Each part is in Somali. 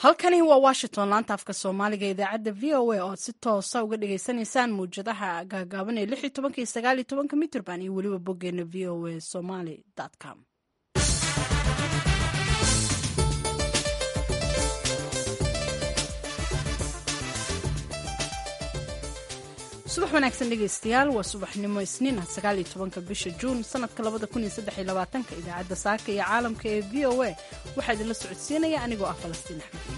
halkani waa washington laanta afka soomaaliga idaacadda v o a oo aad si toosa uga dhagaysanaysaan mawjadaha gaagaaban ee lix iyo tobanka iyo sagaal iyo tobanka mitrband iyo weliba boggeena v o a somaly com subax wanaagsan dhegaystayaal waa subaxnimo isniin ah sagaal iyo tobanka bisha juun sanadka labada kun iyo saddex iyo labaatanka idaacadda saaka iyo caalamka ee v o a waxaa idinla socodsiinaya anigoo ah falastiin axmed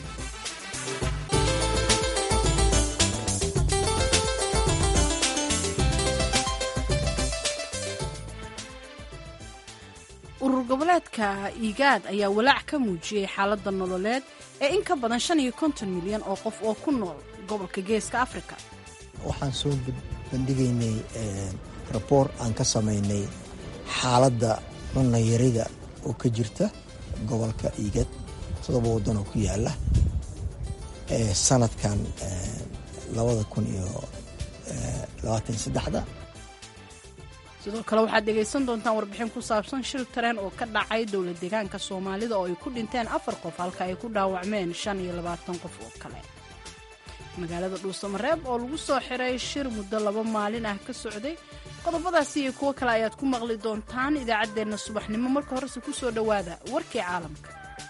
urur goboleedka igaad ayaa walaac ka muujiyey xaaladda nololeed ee in ka badan shan iyo konton milyan oo qof oo ku nool gobolka geeska afrika waxaan soo bandhigaynay raboor aan ka samaynay xaaladda cunayarida oo ka jirta gobolka igad todoba waddan oo ku yaala sanadkan labada kun iyo labaatan iyo saddexda sidoo kale waxaad dhegaysan doontaan warbixin ku saabsan shil tareen oo ka dhacay dowlad deegaanka soomaalida oo ay ku dhinteen afar qof halka ay ku dhaawacmeen shan iyo labaatan qof oo kale magaalada dhuusamareeb oo lagu soo xiray shir muddo laba maalin ah ka socday qodobadaasi iyo kuwo kale ayaad ku maqli doontaan idaacaddeenna subaxnimo marka horese ku soo dhowaada warkii caalamka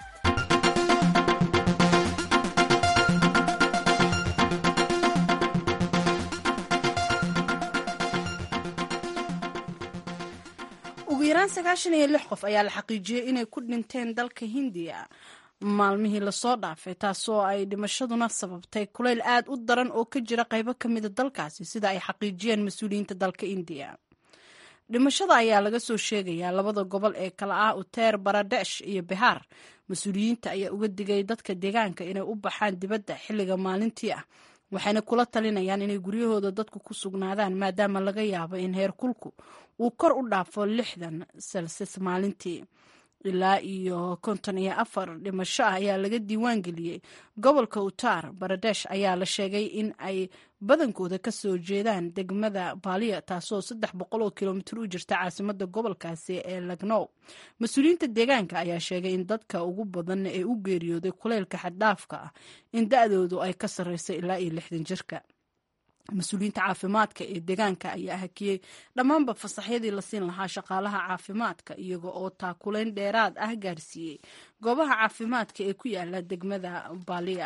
ugu yaraan sagaashan iyo lix qof ayaa la xaqiijiyey inay ku dhinteen dalka hindiya maalmihii lasoo dhaafay taasoo ay dhimashaduna sababtay kulayl aad u daran oo ka jira qaybo ka mida dalkaasi sida ay xaqiijiyeen mas-uuliyiinta dalka indiya dhimashada ayaa laga soo sheegayaa labada gobol ee kala ah uteer baradesh iyo bihaar mas-uuliyiinta ayaa uga digay dadka deegaanka inay u baxaan dibadda xilliga maalintii ah waxayna kula talinayaan inay guryahooda dadku ku sugnaadaan maadaama laga yaabo in heer kulku uu kor u dhaafo lixdan selsis maalintii ilaa iyo konton iyo afar dhimasho ah ayaa laga diiwaan geliyey gobolka utar baradesh ayaa la sheegay in ay badankooda ka soo jeedaan degmada baaliya taasoo saddex boqol oo kilomitir u jirta caasimada gobolkaasi ee lagnow mas-uuliyiinta deegaanka ayaa sheegay in dadka ugu badan ee u geeriyooday kuleylka xaddhaafka ah in da-doodu ay ka sarreysay ilaa iyo lixdan jirka mas-uuliyiinta caafimaadka ee deegaanka ayaa hakiyey dhammaanba fasaxyadii la siin lahaa shaqaalaha caafimaadka iyaga oo taakulayn dheeraad ah gaarsiiyey goobaha caafimaadka ee ku yaala degmada baaliya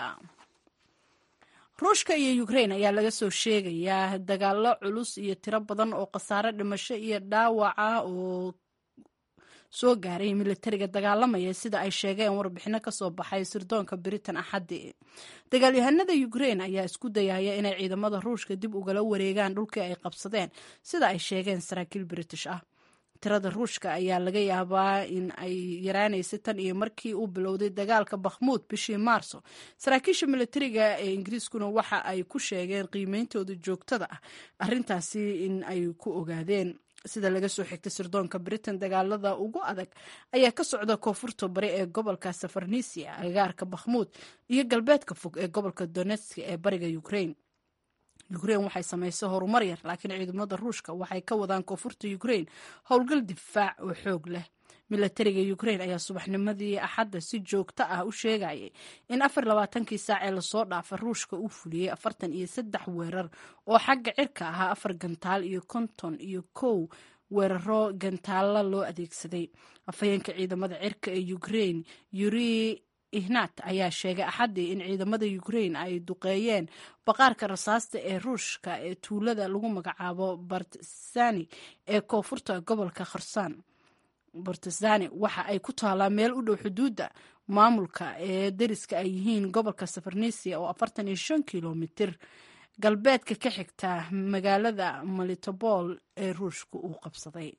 ruushka iyo ukrain ayaa laga soo sheegayaa dagaalo culus iyo tiro badan oo khasaare dhimasho iyo dhaawaca oo soo gaaray militariga dagaalamaya sida ay sheegeen warbixino kasoo baxay sirdoonka britain axaddii dagaalyahanada ukrain ayaa isku dayaya inay ciidamada ruushka dib ugala wareegaan dhulkii ay qabsadeen sida ay sheegeen saraakiil british ah tirada ruushka ayaa laga yaabaa in ay yaraanaysay tan iyo markii uu bilowday dagaalka bakhmuud bishii maarso saraakiisha militariga ee ingiriiskuna waxa ay ku sheegeen qiimeyntooda joogtada ah arintaasi in ay ku ogaadeen sida laga soo xigtay sirdoonka britain dagaalada ugu adag ayaa ka socda koonfurta bari ee gobolka safarnisia agaarka bakhmuud iyo galbeedka fog ee gobolka donetsk ee bariga ukrain ukrain waxay samaysay horumar yar laakiin ciidamada ruushka waxay ka wadaan koonfurta ukrain howlgal difaac oo xoog leh milatariga ukrain ayaa subaxnimadii axadda si joogto ah u sheegayay in afar labaatankii saac ee lasoo dhaafa ruushka uu fuliyey afartan iyo saddex weerar oo xagga cirka ahaa afar gantaal iyo konton iyo kow weeraro gantaalla loo adeegsaday afhayeenka ciidamada cirka ee ukrain yuri ihnat ayaa sheegay axaddii in ciidamada ukrain ay duqeeyeen baqaarka rasaasta ee ruushka ee tuulada lagu magacaabo bartsani ee koonfurta gobolka kharsaan bortesani waxa ay ku taalaa meel u dhow xuduudda maamulka ee dariska ay yihiin gobolka safarnisia oo afartan iyo shan kilomitir galbeedka ka xigta magaalada malitobol ee ruushka uu qabsaday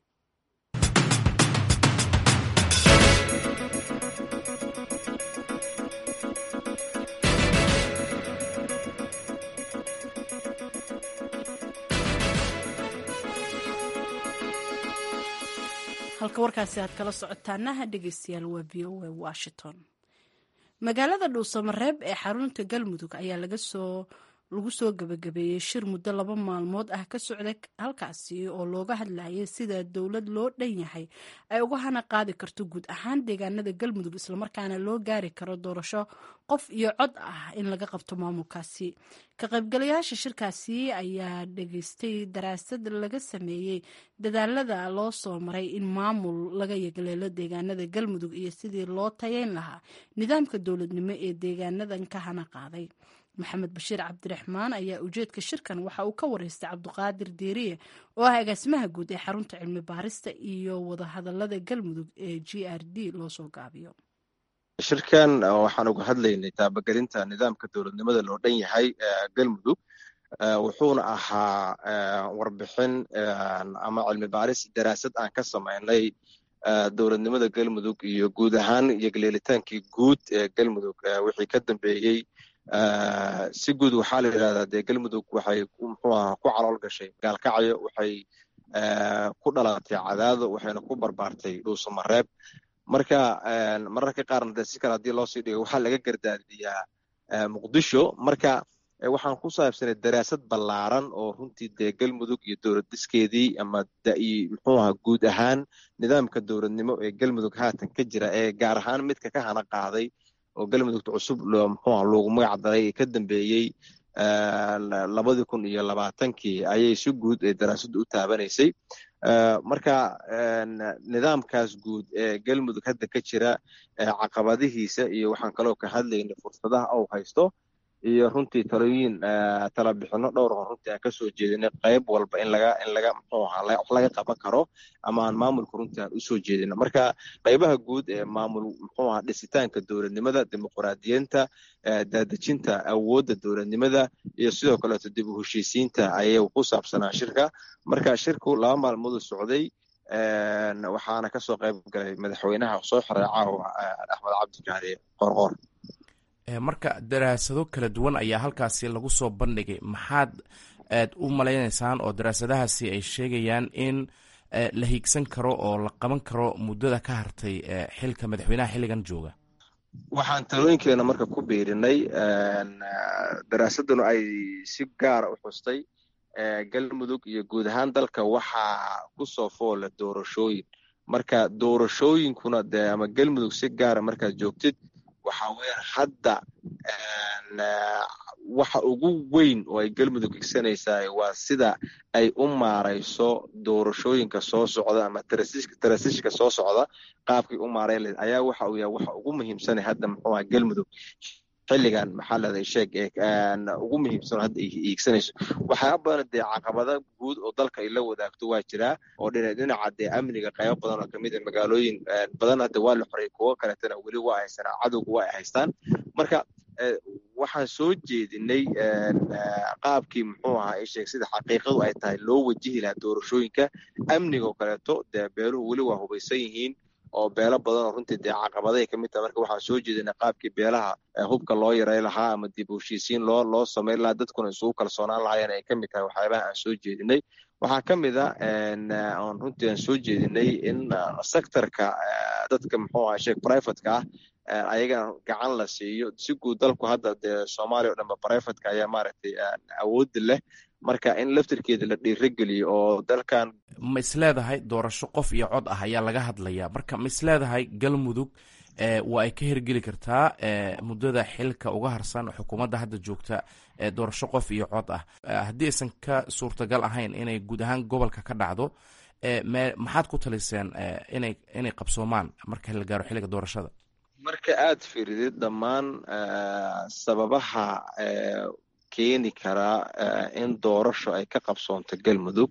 halka warkaasi aad kala socotaanaha dhegeystayaal waa v o a washington magaalada dhuusamareeb ee xarunta galmudug ayaa laga soo lagu soo gabagabeeyey shir muddo laba maalmood ah ka socda halkaasi oo looga hadlayay sida dowlad loo dhan yahay ay uga hana qaadi karto guud ahaan deegaanada galmudug islamarkaana loo gaari karo doorasho qof iyo cod ah in laga qabto maamulkaasi ka qaybgalayaasha shirkaasi ayaa dhageystay daraasad laga sameeyey dadaalada loo soo maray in maamul laga yegleelo deegaanada galmudug iyo sidii loo tayeyn lahaa nidaamka dowladnimo ee deegaanadan ka hana qaaday maxamed bashiir cabdiraxmaan ayaa ujeedka shirkan waxa uu ka wareystay cabdiqaadir deeriye oo ah agaasimaha guud ee xarunta cilmi baarista iyo wadahadalada galmudug ee g r d loo soo gaabiyo shirkan waxaan uga hadlaynay taabagelinta nidaamka dowladnimada loo dhan yahay galmudug wuxuuna ahaa warbixin ama cilmi baaris daraasad aan ka samaynay dowladnimada galmudug iyo guud ahaan iyo galeelitaankii guud ee galmudug wixii ka dambeeyey si guud waxaa la yidhahdaa dee galmudug waxay muxuu aha ku calool gashay gaalkacyo waxay ku dhalatay cadaado waxayna ku barbaartay dhuusamareeb marka mararka qaarna de si kale haddii loo sii dhigo waxaa laga gardaadiyaa muqdisho marka waxaan ku saabsanay daraasad ballaaran oo runtii dee galmudug iyo dowlad diskeedii ama muxuu aha guud ahaan nidaamka dowladnimo ee galmudug haatan ka jira ee gaar ahaan midka ka hana qaaday oo galmudugta cusub muxuuha loogu magac daray ee ka dambeeyey labadii kun iyo labaatankii ayay si guud ee daraasaddu u taabanaysay marka nidaamkaas guud ee galmudug hadda ka jira caqabadihiisa iyo waxaan kaloo ka hadlaynay fursadaha ou haysto iyo runtii talooyin talabixino dhowr hor runtii aan kasoo jeedinay qayb walba in laga in laga muxuu ahaa wax laga qaban karo ama aan maamulka runtii aan usoo jeedino marka qaybaha guud ee maamul muxuu ahaa dhisitaanka dowladnimada dimuqraadiyiinta daadejinta awoodda dowladnimada iyo sidoo kaleeto dib u heshiisiinta ayay ku saabsanaa shirka marka shirku laba maalmooduu socday waxaana kasoo qayb galay madaxweynaha soo xiray caawa axmed cabdikaari qorqor marka daraasado kala duwan ayaa halkaasi lagu soo bandhigay maxaad aad u malaynaysaan oo daraasadahaasi ay sheegayaan in la hiigsan karo oo la qaban karo muddada ka hartay xilka madaxweynaha xilligan jooga waxaan talooyinkeena marka ku biirinay daraasaduna ay si gaara u xustay galmudug iyo guud ahaan dalka waxaa kusoo foola doorashooyin marka doorashooyinkuna de ama galmudug si gaara markaad joogtid waxaa weeyaan hadda waxa ugu weyn oo ay galmudug igsanaysaa waa sida ay u maarayso doorashooyinka soo socda ama tarasiishka soo socda qaabkay u maarayn lahayd ayaa waxa uu yahay waxa ugu muhiimsanay hadda muxuu aha galmudug xilligan maxaa leedahay sheeg ugu muhiimsan hadda iigsanayso waxyaaba badan dee caqabada guud oo dalka ay la wadaagto waa jiraa oo dhinaca dee amniga qaybo badan oo kamid a magaalooyin badan hadda waa la xoray kuwo kaleetana weli waa haysanaa cadowga waa ay haystaan marka waxaan soo jeedinay qaabkii muxuu ahaa sheeg sida xaqiiqadu ay tahay loo wajihi lahaa doorashooyinka amnigaoo kaleeto dee beeluhu weli waa hubaysan yihiin oo beelo badan oo runtii dee caqabaday ka mid taha marka waxaan soo jeedinay qaabkii beelaha hubka loo yaray lahaa ama dib u heshiisiin loo loo samayn lahaa dadkuna isugu kalsoonaan lahaayeen ay ka mid tahay waxyaabaha aan soo jeedinay waxaa ka mid a oon runtii aan soo jeedinay in sectorka dadka muxuu aha sheeg privateka ah ayagana gacan la siiyo si guud dalku hadda dee soomaaliya o dhanba privateka ayaa maaragtay awoodda leh marka in laftirkeeda la dhiirageliyo oo dalkan ma isleedahay doorasho qof iyo cod ah ayaa laga hadlayaa marka ma isleedahay galmudug waa ay ka hirgeli kartaa muddada xilka uga harsan xukuumadda hadda joogta doorasho qof iyo cod ah haddii aysan ka suurtagal ahayn inay guud ahaan gobolka ka dhacdo maxaad ku taliseen inay inay qabsoomaan marka la gaaro xilliga doorashada marka aad fiiridid dhammaan sababaha keeni karaa in doorasho ay ka qabsoonto galmudug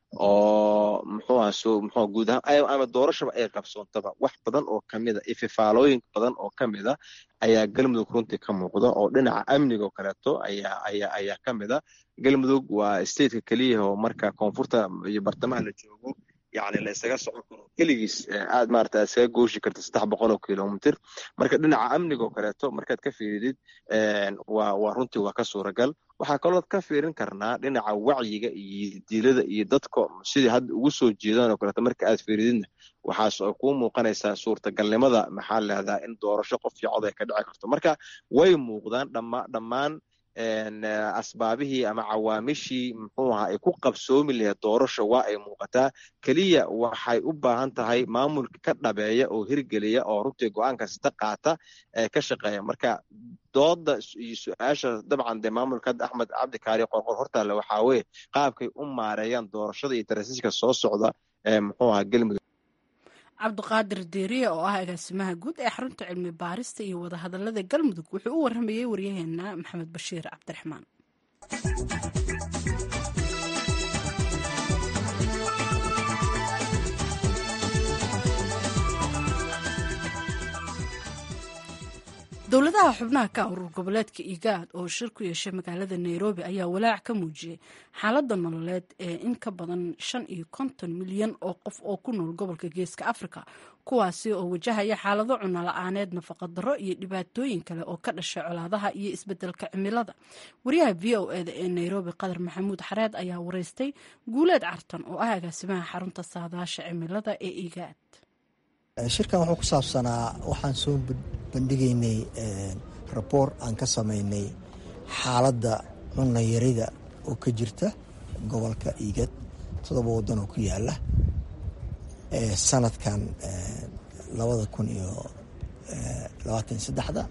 oo muxuu aha so muxuu guud ahaan ama doorashaba ay qabsoontaba wax badan oo kamid a ififaalooyin badan oo kamid a ayaa galmudug runtii ka muuqda oo dhinaca amniga oo kaleeto ayaa ayaa ayaa ka mid a galmudug waa stateka keliya oo marka koonfurta iyo bartamaha la joogo yani la isaga socon karo keligiis aad maarata iskaga gooshi karta saddex boqol oo kilomitr marka dhinaca amniga oo kaleeto markaad ka fiiridid waa waa runtii waa ka suuragal waxaa kalood ka fiirin karnaa dhinaca wacyiga iyo dilada iyo dadka sidii hadda ugu soo jeedaan oo kaleeto marka aad fiirididna waxaas oo kuu muuqanaysaa suurtagalnimada maxaa leedaha in doorasho qof iyo cod ay ka dhici karto marka way muuqdaan dhama dhammaan asbaabihii ama cawaamishii muxuu ahaa ay ku qabsoomi lahayd doorasha waa ay muuqataa keliya waxay u baahan tahay maamulka ka dhabeeya oo hirgeliya oo runtii go-aan kasta qaata ee ka shaqeeya marka dooda iyo su-aasha dabcan dee maamulka hadda axmed cabdikaari qorqor hortaale waxaa weye qaabkay u maareeyaan doorashada iyo tarasiiska soo socda ee muxuu ahaa galmudug cabdiqaadir deeriye oo ah agaasimaha guud ee xarunta cilmi baarista iyo wadahadalada galmudug wuxuu u waramayey waryaheena maxamed bashiir cabdiraxmaan dowladaha xubnaha ka urur goboleedka igaad oo shir ku yeeshay magaalada nairobi ayaa walaac ka muujiyey xaaladda nololeed ee in ka badan shan iyo konton milyan oo qof oo ku nool gobolka geeska africa kuwaasi oo wajahaya xaalado cuno la-aaneed nafaqadaro iyo dhibaatooyin kale oo ka dhashay colaadaha iyo isbedelka cimilada wariyaha v o eda ee nairobi qadar maxamuud xareed ayaa wareystay guuleed cartan oo ah agaasimaha xarunta saadaasha cimilada ee igaad shirkan wuxuu ku saabsanaa waxaan soo bandhigaynay raboor aan ka samaynay xaaladda cunayarida oo ka jirta gobolka igad todoba waddan oo ku yaala sanadkan labada kun iyo labaatan iyo saddexda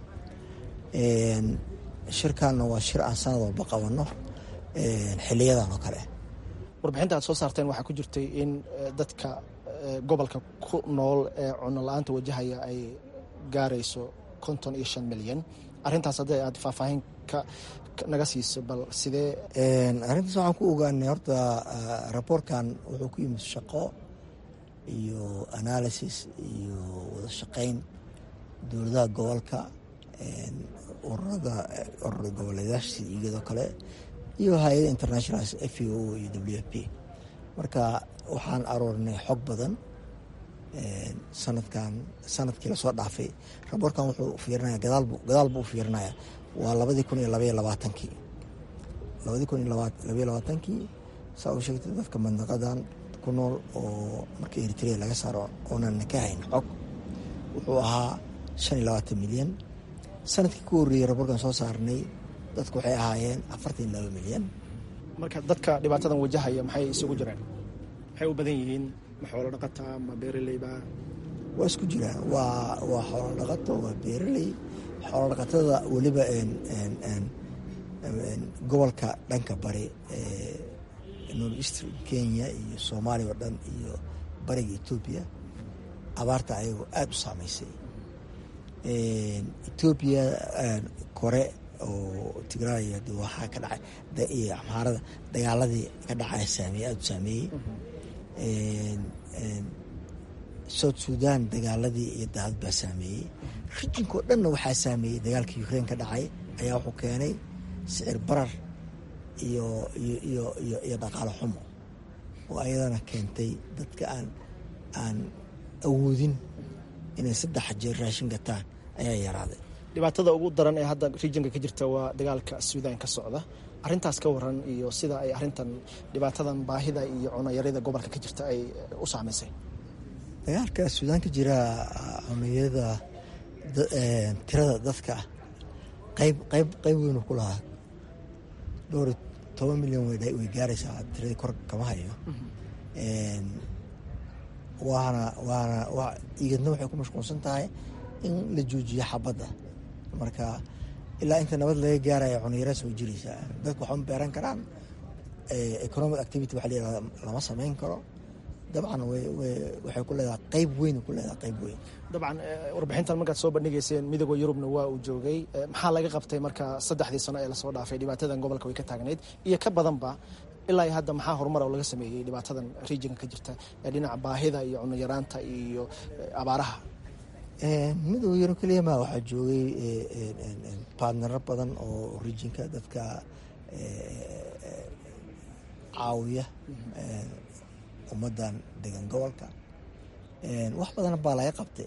shirkanna waa shir aan sanad walba qabanno xiliyadan oo kale warbixinta aad soo saarteen waxaa ku jirtay in dadka gobolka ku nool ee cuno la-aanta wajahaya ay gaarayso konton iyo shan milyan arintaas hadday aad faahfaahin ka naga siiso bal sidee arrintaas waxaan ku ogaanay horta raboorkan wuxuu ku yimid shaqo iyo analysis iyo wada shaqeyn dowladaha gobolka ururada urura goboleedaasha sida igadoo kale iyo hay-ada international f o iyo w f p marka waxaan aroornay xog badan sanadkan sanadkii lasoo dhaafay raboorkan wuxuu fiirinaya gadaal buu u fiirinaya waa labadii kun iyo labaiyo labaatankii labadii kun iyo labaiyo labaatankii saa u sheegtay dadka mandaqadan ku nool oo marka eritrea laga saaro oonan ka hayn xog wuxuu ahaa shan iyo labaatan milyan sanadkii ku horreeyey raboorkan soo saarnay dadku waxay ahaayeen afartan iyo laba milyan marka dadka dhibaatadan wajahaya maxay isugu jiraan maxay u badan yihiin ma xoolo dhaqata ma beeraleyba waa isku jiraan waa waa xoolo dhaqato waa beeraley xoolo dhaqatada weliba gobolka dhanka bari north eastern kenya iyo soomaaliya oo dhan iyo bariga etoobiya abaarta ayagoo aada u saameysay etoobiya kore oo tigraaya waxaa ka dhacay iyo amhaarada dagaaladii ka dhacaya saameeyey aada u saameeyey south sudan dagaaladii iyo daadad baa saameeyey rijinka oo dhanna waxaa saameeyey dagaalka ukrain ka dhacay ayaa wuxuu keenay sicir barar iyo iyo iyo dhaqaalo xumo oo ayadana keentay dadka aan aan awoodin inay saddex jeer raashin gataan ayaa yaraaday dhibaatada ugu daran ee hadda rijinka ka jirta waa dagaalka suudaan ka socda arintaas ka waran iyo sida ay arintan dhibaatadan baahida iyo cunayarida gobolka ka jirta ay u saameysay dagaalka suudaan ka jira cunayarada tirada dadka qayb qayb qayb weynu ku lahaa dhowr toban milyan way gaaraysaa tiradii kor kama hayo waana waana igadna waxay ku mashquulsan tahay in la joojiyo xabadda marka ilaa inta nabad laga gaaraya cunayara soo jiraysaa dadku waxma beeran karaan economic activity waxa layihahda lama samayn karo dabcan waxay ku leedahay qayb weyn ku leedahay qayb weyn dabcan warbixintan markaad soo bandhigayseen midooda yurubna waa uu joogay maxaa laga qabtay marka saddexdii sano ee lasoo dhaafay dhibaatadan gobolka way ka taagnayd iyo ka badanba ilaa iyo hadda maxaa horumar oo laga sameeyey dhibaatadan regionka ka jirta ee dhinaca baahida iyo cunayaraanta iyo abaaraha midooda yurub keliya ma waxaa joogay baadnaro badan oo rijinka dadka caawiya ummadan degan gobolka wax badan baa laga qabtay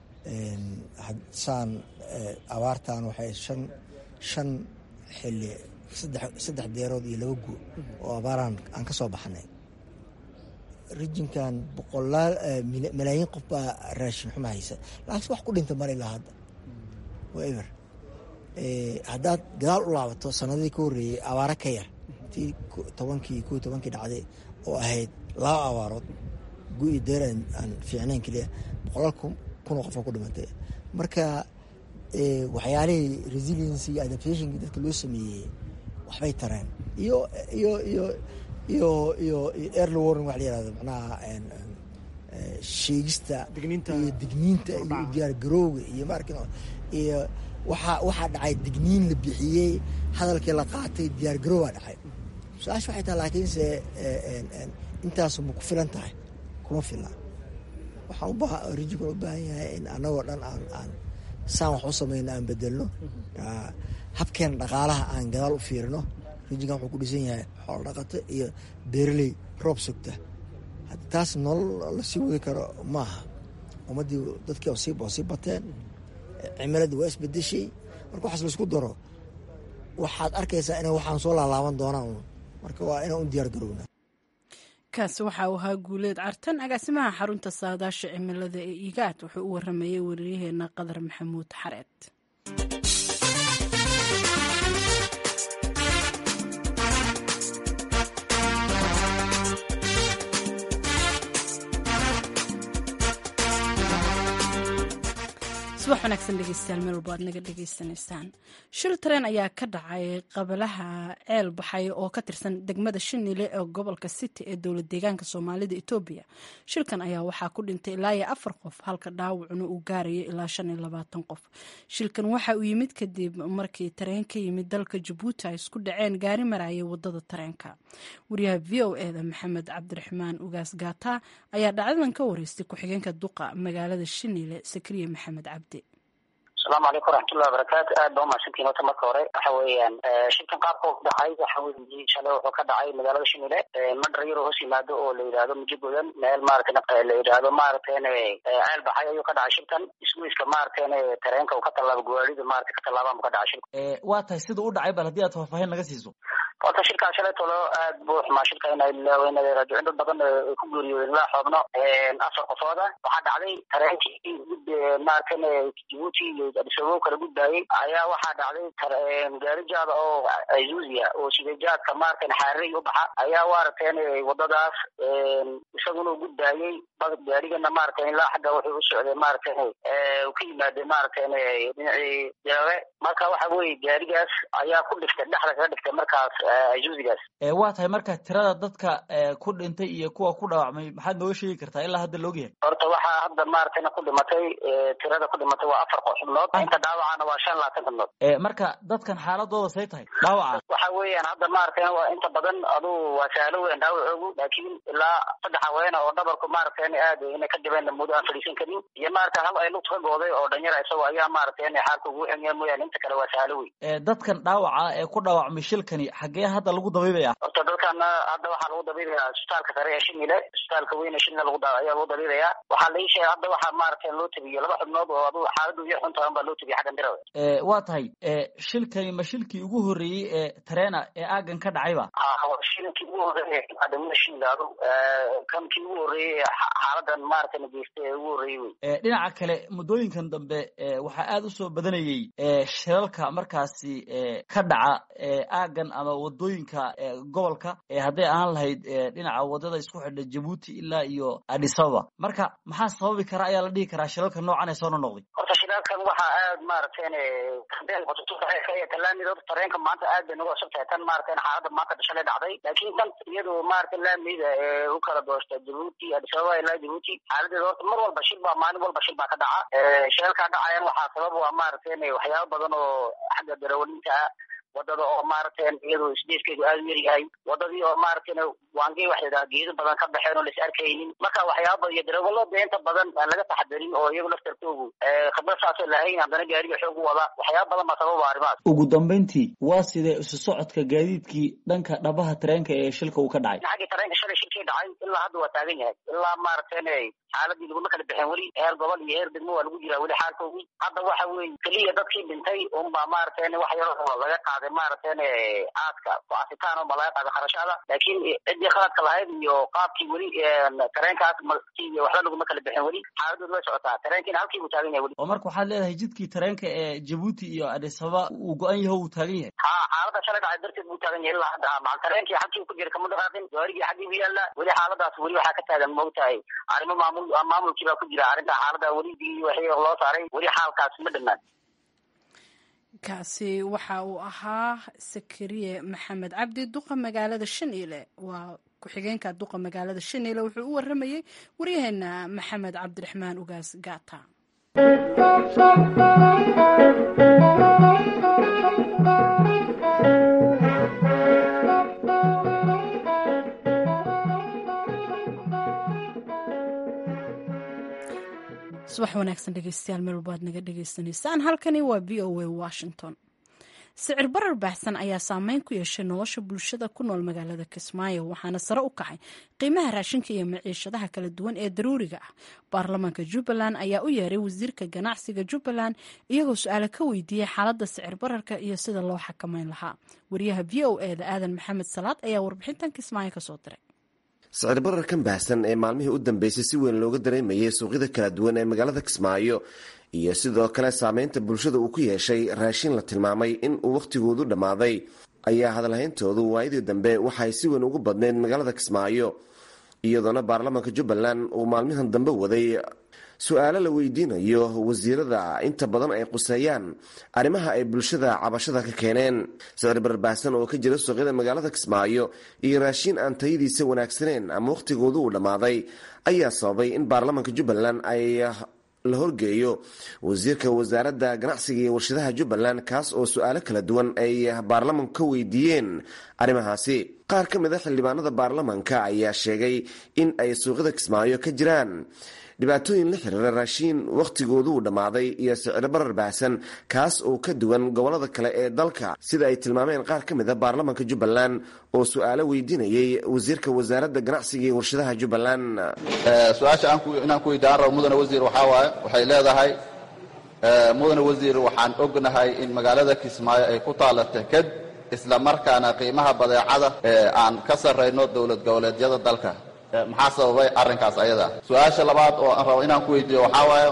saan abaartan waxay shan shan xili saddex deerood iyo laba guur oo abaaraan aan ka soo baxnay rijinkan boqolaal malaayiin qof baa raashin xuma haysa laakiinse wax ku dhinta mara ilaa hadda waa eber haddaad gadaal u laabato sanadihii ka horreeyey abaaro ka yar tii tobankii ko tobankii dhacday oo ahayd laba abaarood gu-i deer aan fiicnayn keliya boqolaal kunoo qofa ku dhimatay marka waxyaalihii resiliency iyo adaptationkii dadka loo sameeyey waxbay tareen iyo iyo iyo iyo iyo early warning waxa la yirahdo macnaha sheegista iyo digniinta iyo diyaar garowga iyo maarkin iyo waxaa waxaa dhacay digniin la bixiyey hadalkii la qaatay diyaar garowbaa dhacay su-aasha waxay tahay laakiinse intaasu ma ku filan tahay kuma filan waxaan ubaa rijikun u baahan yahay in annagoo dhan aan aan saan wax u samayno aan bedelno habkeena dhaqaalaha aan gadaal u fiirino rijinkan wuxuu ku dhisan yahay xoolo dhaqato iyo beeraley roob sugta haddi taas nolol lasii wadi karo maaha ummaddii dadkii sii sii bateen cimiladii waa isbedeshay marka waxaas laisku daro waxaad arkaysaa inay waxaan soo laalaaban doonaan un marka waa inaan u diyaar garowna kaasi waxa uu ahaa guuleed cartan agaasimaha xarunta saadaasha cimilada ee igaad wuxuu u waramayey wariyaheena qadar maxamuud xareed subax wanaagsan dhegeystayaal meel walba aad naga dhegeysanaysaan shil tareen ayaa ka dhacay qabalaha ceel baxay oo ka tirsan degmada shinile ee gobolka city ee dowlad deegaanka soomaalida etoobiya shilkan ayaa waxaa ku dhintay ilaa iyo afar qof halka dhaawacuna uu gaarayo ilaa shan iyo labaatan qof shilkan waxa uu yimid kadib markii tareen ka yimid dalka jabuuti ay isku dhaceen gaari marayay wadada tareenka wariyaha v o eda maxamed cabdiraxmaan ugaas gaata ayaa dhacdadan ka wareystay ku-xigeenka duqa magaalada shinile sakriye maxamed cabdi asalaamu calaykum waraxmatullahi wabarakaatu aad baa umahadsantiin horta marka hore waxa weeyaan shilkan qaabka u dhacay waxa weye shalay wuxuu ka dhacay magaalada shinile madhar yaroo hoos yimaado oo la yidhaahdo mujigodan meel maaragtay la yidhaahdo maaragtayna ceel baxay ayuu ka dhacay shilkan iswiiska maaragtayna tareenka uu ka tallaabo gawaarida maaragtay ka tallaabaan buu ka dhacay shilka waa tahay sida u dhacay bal haddii aad faahfaahin naga siiso horta shilkaa shalay tolo aad buu xumaa shilka ina ilaaweyna raajicin dad badan ay ku geeriyoodeen ilaa xoobno afar qofooda waxaa dhacday tareenkii gud maaragtayna jabuuti iyo adisababo kala gudbaayey ayaa waxaa dhacday gaari jaada oo azuziya oo sida jaadka maaragtayna xaarey u baxa ayaa waaragteen wadadaas isaguna u gudbaayey gaarigana maaragtay ilaa xagga wuxuu u socday maaragtay uu ka yimaadey maaragtayna dhinacii jaabe marka waxa weye gaarigaas ayaa ku dhiftay dhexda kaga dhiftay markaas azuzigaas waa tahay marka tirada dadka ku dhintay iyo kuwa ku dhaawacmay maxaad nooga sheegi kartaa ilaa hadda loogyahay horta waxaa hadda maaragtayna ku dhimatay tirada ku dhimatay waa afar xubnood inta dhaawacana waa shan labaatan xubnood marka dadkan xaaladooda say tahay dhaawaca waxa weeyaan hadda maaragtayna waa inta badan aduu waa sahlo weyn dhaawacoogu laakiin ilaa saddex haweena oo dhabarku maaragtayna aad inay ka dhibeen muddo aan fadhiisan karin iyo maaragta hal ay lugta ka gooday oo dhanyara isago ayaa maaragtayna xaalka ugu xumyaa mooyaane inta kale waa sahlo weyn dadkan dhaawaca ee ku dhaawacmay shilkani xaggee hadda lagu dabiibaya horta dadkana hadda waxaa lagu dabiibayaa isbitaalka sare ee shinile isbitaalka weyn ee shinile lagu ayaa lagu dabiibayaa waxaa lai sheegay hadda waxaa maaragtay loo tabiyo laba xubnood oo aduu xaaladu yar xuntahan baa loo tabiya xaggan dirawe waa tahay shilkani ma shilkii ugu horreeyey ee tareena ee aagan ka dhacayba shilkii ugu horreeyey adamada shinlaado kankii ugu horreeyey ee xaaladan maaragtay nageystay ee ugu horreeyey wey dhinaca kale muddooyinkan dambe waxaa aada usoo badanayey shilalka markaasi ka dhaca aagan ama wadooyinka gobolka hadday ahaan lahayd dhinaca wadada isku xidha jabuuti ilaa iyo adisababa marka maxaa sababi kara ayaa la dhihi karaa shilalka noocan ee soo nonoqday horta shilaalkan waxaa aad maaragtayn talaamid horta tareenka maanta aad bay nagu cusub tahay tan maaragtayn xaalada maanta shalay dhacday laakiin tan iyadu maaragtay laamida ee u kala doosta jabuuti adisababa ilaa jabuuti xaaladeeda horta mar walba shil baa maalin walba shil baa ka dhaca shilalkaa dhacayan waxaa sabab waa maaragtayn waxyaaba badan oo xagga darawalinta ah wadada oo maaragtay iyadu isdeeskeedu aada u yar yahay wadadii oo maaragtayna waangey waxa yidhaha geedo badan ka baxeen oo lais arkaynin marka waxyaaba iyo darawalada inta badan aan laga taxadirin oo iyagu laftarkoogu khibrad saasoo lahayn haddana gaariga xoog u wada waxyaaba badan baa sababa arrimahaas ugu dambeyntii waa sidee isu socodka gaadiidkii dhanka dhabaha tareenka ee shilka uu ka dhacay xaggii tareenka shalay shilkii dhacay ilaa hadda waa taagan yahay ilaa maaragtayna xaaladii laguma kala bixin weli heer gobol iyo heer degmo waa lagu jiraa weli xaalkoogii hadda waxa weeye keliya dadkii dhintay unbaa maaragtayna wax yaroo laga qaad qaaday maaragtan aadka ku asitaan oo ma laga qaaday kharashaada laakiin ciddii khaladka lahayd iyo qaabkii weli tareenkaas waxba laguma kala bixin weli xaaladoodu way socotaa tareenkiina halkii buu taagan yahay weli oo marka waxaad leedahay jidkii tareenka ee jabuuti iyo adis ababa uu go-an yaho uu taagan yahay ha xaalada shalay dhacay darteed buu taagan yahay ilaa hadda macal tareenkii xagkii ku jira kama dhaqaaqin gaarigii xaggii bu yaalla weli xaaladaas weli waxaa ka taagan moogtahay arrimo maamul maamulkii baa ku jira arrinta xaalada weli digii waxii loo saaray weli xaalkaas ma dhammaan kaasi waxa uu ahaa sakariye maxamed cabdi duqa magaalada shaniile waa ku-xigeenka duqa magaalada shaniile wuxuu u waramayey waryaheena maxamed cabdiraxmaan ugaas gaata subax wanaagsan dhegeystayaal meel walba ad naga dhagaysanaysaan halkani waa v o a washington sicir barar baahsan ayaa saameyn ku yeeshay nolosha bulshada ku nool magaalada kismaayo waxaana sare u kacay qiimaha raashinka iyo maciishadaha kala duwan ee daruuriga ah baarlamaanka jubbaland ayaa u yeeray wasiirka ganacsiga jubbaland iyagoo su-aale ka weydiiyey xaaladda sicir bararka iyo sida loo xakameyn lahaa wariyaha v o e da aadan maxamed salaad ayaa warbixintan kismaayo kasoo diray sicir bararkan baahsan ee maalmihii u dambeysay si weyn looga dareemayay suuqyada kala duwan ee magaalada kismaayo iyo sidoo kale saameynta bulshada uu ku yeeshay raashin la tilmaamay in uu wakhtigoodu dhammaaday ayaa hadalhayntoodu waayadii dambe waxay si weyn ugu badneyd magaalada kismaayo iyadoona baarlamaanka jubbaland uu maalmihan dambe waday su-aalo la weydiinayo wasiirada inta badan ay quseeyaan arrimaha ay bulshada cabashada ka keeneen sicir barbaahsan oo ka jira suuqyada magaalada kismaayo iyo raashiin aan tayadiisa wanaagsaneen ama wakhtigoodu uu dhammaaday ayaa sababay in baarlamaanka jubbaland ay la horgeeyo wasiirka wasaaradda ganacsiga iyo warshadaha jubbaland kaas oo su-aalo kala duwan ay baarlamanku ka weydiiyeen arrimahaasi qaar ka mid a xildhibaanada baarlamanka ayaa sheegay in ay suuqyada kismaayo ka jiraan dhibaatooyin la xiriira raashiin wakhtigoodu uu dhammaaday iyo sicir barar baahsan kaas oo ka duwan gobollada kale ee dalka sida ay tilmaameen qaar ka mid a baarlamanka jubbaland oo su-aalo weydiinayay wasiirka wasaaradda ganacsiga iyo warshadaha jubbaland su-aasha inaan ku weydaan rabo mudane wasiir waxaa waaye waxay leedahay mudane wasiir waxaan ognahay in magaalada kismaayo ay ku taalla teked isla markaana qiimaha badeecada aan ka sarrayno dowlad goboleedyada dalka maxaa sababay arrinkaas ayada su-aasha labaad oo aan rabo inaan ku weydiiyo waxaa waaye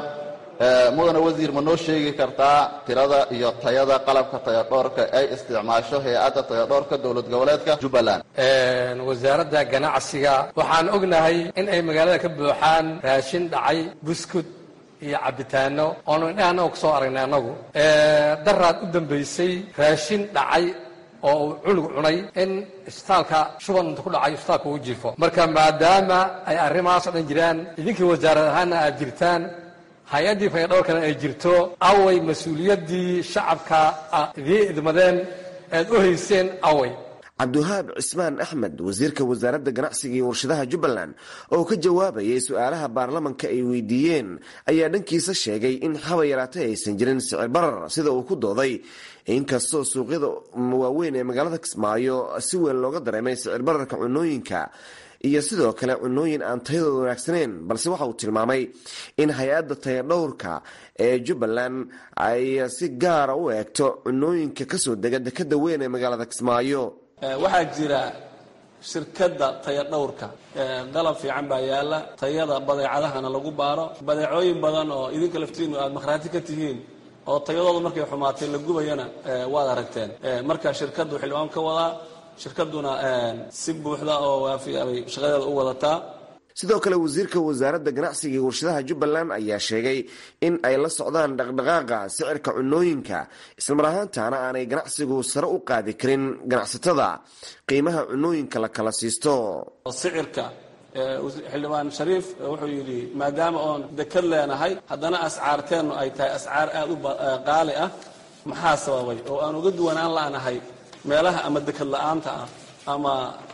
mudane wasiir ma noo sheegi kartaa tirada iyo tayada qalabka tayadhoorka ay isticmaasho hay-adda tayadhoorka dowlad goboleedka jubbaland wasaaradda ganacsiga waxaan ognahay in ay magaalada ka buuxaan raashin dhacay buskud iyo cabitaano oonu indhaha ku soo aragnay annagu daraad u dambaysay raashin dhacay oo uu cunug cunay in isbitaalka shuban inta ku dhacay isbitaalka uu jiifo marka maadaama ay arrimahaas o dhan jiraan idinkii wasaarad ahaanna aad jirtaan hay-addii fayadhowrkana ay jirto away mas-uuliyaddii shacabka idiin idmadeen ead u hayseen away cabdiwahaab cismaan axmed wasiirka wasaaradda ganacsiga iyo warshadaha jubbaland oo ka jawaabayay su-aalaha baarlamanka ay weydiiyeen ayaa dhankiisa sheegay in haba yaraatay aysan jirin sicir barar sida uu ku dooday inkastoo suuqyada waaweyn ee magaalada kismaayo si weyn looga dareemay sicir bararka cunooyinka iyo sidoo kale cunooyin aan tayadooda wanaagsaneyn balse waxa uu tilmaamay in hay-adda tayadhowrka ee jubbaland ay si gaara u eegto cunooyinka kasoo dega dekada weyn ee magaalada kismaayo waxaa jira shirkadda tayadhowrka qalab fiican baa yaalla tayada badeecadahana lagu baaro badeecooyin badan oo idinka laftiinu aad makhraati ka tihiin oo tayadooda markay xumaatay la gubayana waad aragteen marka shirkaddu xildhibaan ka wadaa shirkadduna si buuxda oo waafiya bay shaqadeeda u wadataa sidoo kale wasiirka wasaaradda ganacsiga iyo warshadaha jubbaland ayaa sheegay in ay la socdaan dhaqdhaqaaqa sicirka cunooyinka islamar ahaantaana aanay ganacsigu sare u qaadi karin ganacsatada qiimaha cunooyinka la kala siisto sicirka xildhibaan shariif wuxuu yidhi maadaama oon dekad leenahay haddana ascaarteennu ay tahay ascaar aad u qaali ah maxaa sababay oo aan uga duwanaan la'nahay meelaha ama dekad la'aanta ah ama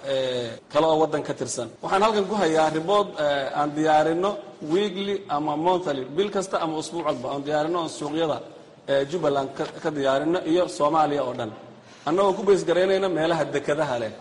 kale oo waddan ka tirsan waxaan halkan ku hayaa ribood aan diyaarino weekly ama monthly bil kasta ama usbuuc walba aan diyaarino oon suuqyada jubbaland ka diyaarino iyo soomaaliya oo dhan annagoo ku baysgaraynayna meelaha dekadaha leh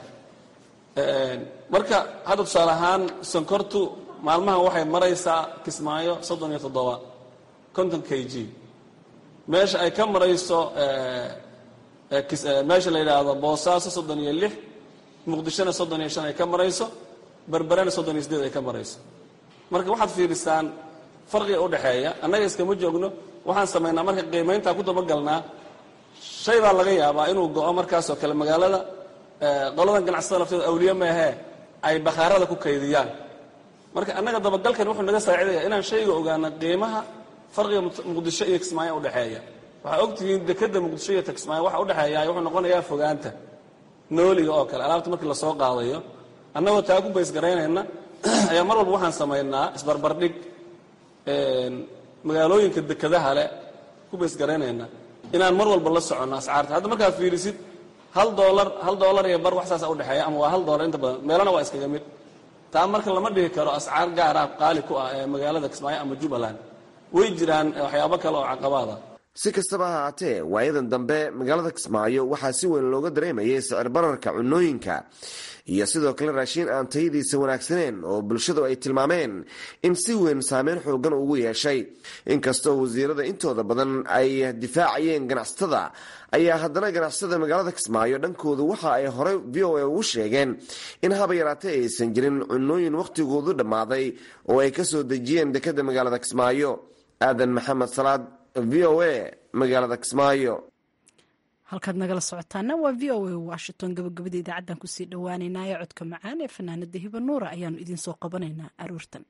marka hadda tusaale ahaan sonkortu maalmahan waxay maraysaa kismaayo soddon iyo toddoba konton k g meesha ay ka marayso meesha la yidhaahdo boosaaso soddon iyo lix muqdishona soddon iyo shan ay ka marayso berberena soddon iyo sideed ay ka marayso marka waxaad fiirisaan farqiga udhexeeya annaga iskama joogno waxaan samaynaa marka qiimayntaa ku dabagalnaa shay baa laga yaabaa inuu go-o markaasoo kale magaalada qoladan ganacsatada lafteeda awliye maahee ay bakhaarada ku kaydiyaan marka annaga dabagalkan wuxuu naga saacidaya inaan shayga ogaano qiimaha farqiga muqdisho iyo kismaayo udhexeeya waxaa ogtihiin dekeda muqdisho iyo kismaayo waxa udhexeeya wuxuu noqonayaa fogaanta nooliga oo kale alaabta markii lasoo qaadayo annagoo taa ku baysgaraynayna ayaa mar walba waxaan samaynaa isbarbardhig magaalooyinka dekadaha le ku baysgaraynayna inaan mar walba la soconno ascaarta hadda markaad fiirisid hal doolar hal doolar iyo bar wax saasa udhexeeya ama waa hal doolar inta badan meelana waa iskaga mid taa marka lama dhihi karo ascaar gaar ah qaali ku ah ee magaalada kismaayo ama jubbaland way jiraan waxyaabo kale oo caqabaada si kastaba ha haatee waayadan dambe magaalada kismaayo waxaa si weyn looga dareemayay sicir bararka cunooyinka iyo sidoo kale raashiin aan tayadiisa wanaagsaneen oo bulshadu ay tilmaameen in si weyn saameyn xoogan ugu yeeshay inkastoo wasiirada intooda badan ay difaacayeen ganacsatada ayaa haddana ganacsatada magaalada kismaayo dhankoodu waxa ay horey v o a ugu sheegeen in haba yaraatee aysan jirin cunooyin wakhtigoodu dhammaaday oo ay kasoo dejiyeen dekada magaalada kismaayo aadan maxamed salaad v o a magaalada kismaayo halkaad nagala socotaana waa v o a washington gabagabada idaacaddan kusii dhowaaneynaa ee codka macaan ee fanaanada hiba nuura ayaanu idiin soo qabanaynaa aroortan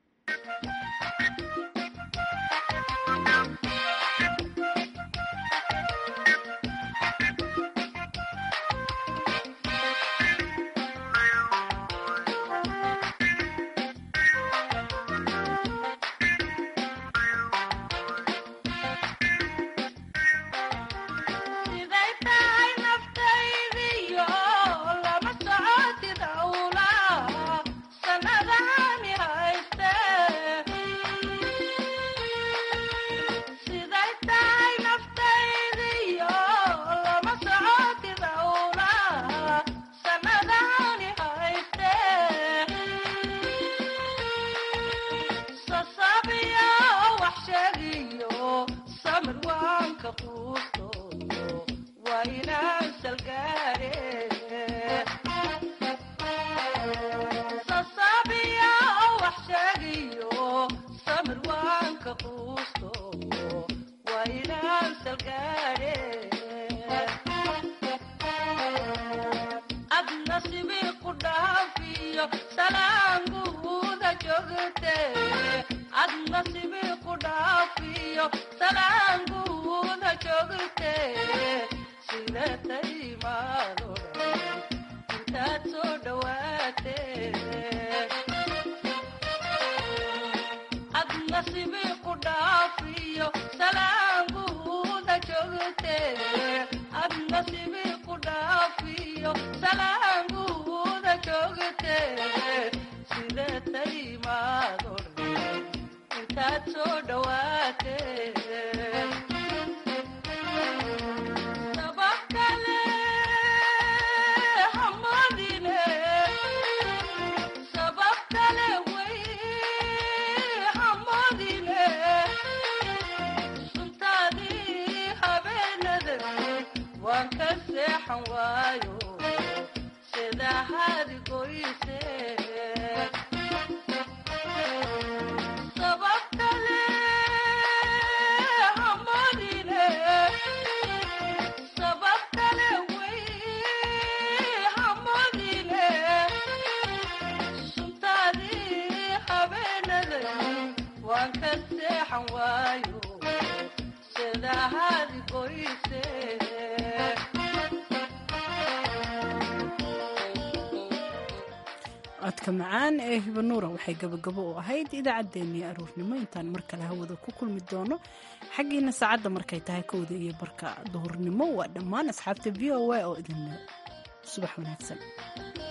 codka macaan ee hibanuura waxay gabagabo u ahayd idaacaddeenii aruurnimo intaan mar kale hawada ku kulmi doono xaggiina saacadda markay tahay kowda iyo barka duhurnimo waa dhammaan asxaabta v o a oo idin subax wanaagsan